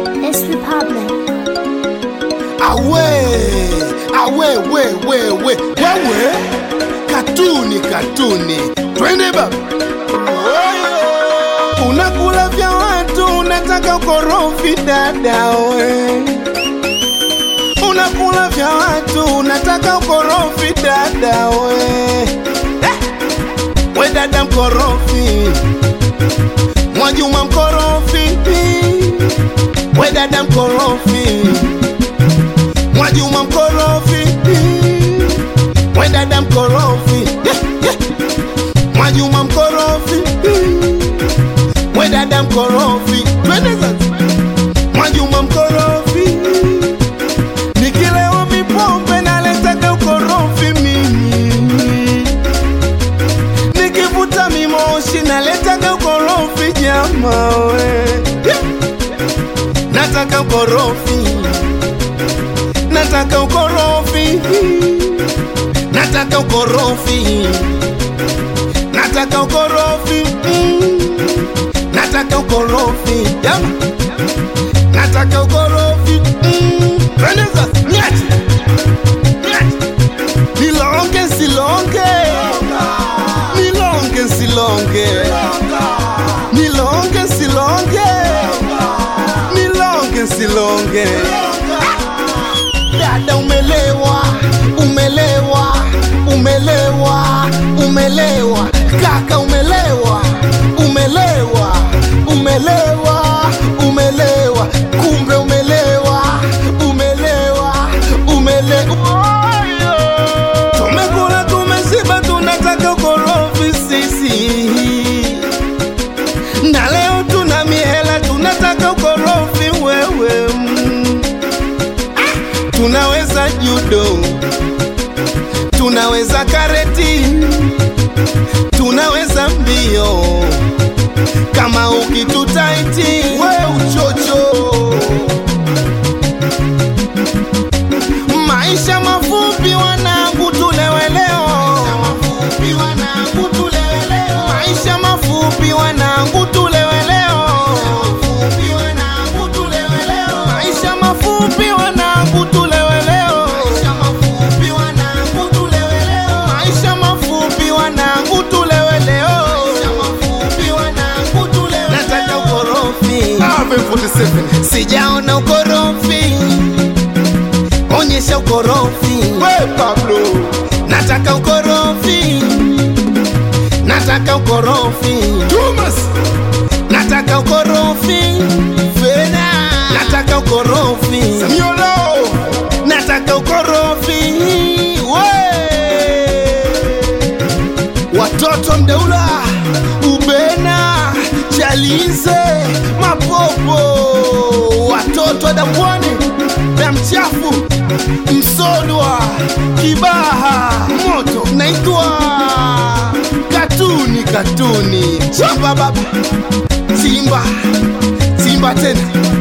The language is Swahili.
It's Republic. awe awe we we we wewe katuni katuni twende baba unakula vya watu unataka ukorofi dada we unakula vya watu unataka ukorofi dada we eh! we dada mkorofi mwajuma mkorofi we dada mkorofi Mwajuma mkorofi, we dada mkorofi, yeah, yeah. Mwajuma mkorofi, we dada mkorofi, twende sasa. Mwajuma mkorofi, nikilewa mipombe naletaga ukorofi mimi, nikivuta mimoshi naletaga ukorofi jama we, yeah. nataka ukorofi nataka ukorofi, nataka ukorofi, nataka ukorofi, mm. nataka ukorofi, yama, nataka ukorofi, mm. twende sasa, nyati, nyati, nilonge silonge, nilonge silonge, nilonge silonge, nilonge silonge. Dada umelewa, umelewa, umelewa, umelewa. Kaka umelewa, umelewa, umelewa, umelewa. Kumbe umelewa, umelewa, umelewa. Tumekula tumeshiba, tunataka ukorofi sisi, na leo tuna mihela, tunataka ukorofi wewe mm tunaweza judo, tunaweza kareti, tunaweza mbio kama ukitutaiti we uchocho. Maisha mafupi wanangu, tulewe leo. Maisha mafupi wanangu, tulewe leo. Maisha mafupi wanangu, tulewe leo. Maisha mafupi wanangu, tulewe leo. Nataka ukorofi, sijaona ukorofi, onyesha ukorofi. Nataka ukorofi, nataka ukorofi. Nataka ukorofi, Fena. Nataka ukorofi, nataka ukorofi, we watoto mdeula ubena chalize mapopo watoto dambwani na mchafu msodwa kibaha moto naitwa katuni katuni chimba baba simba simba tena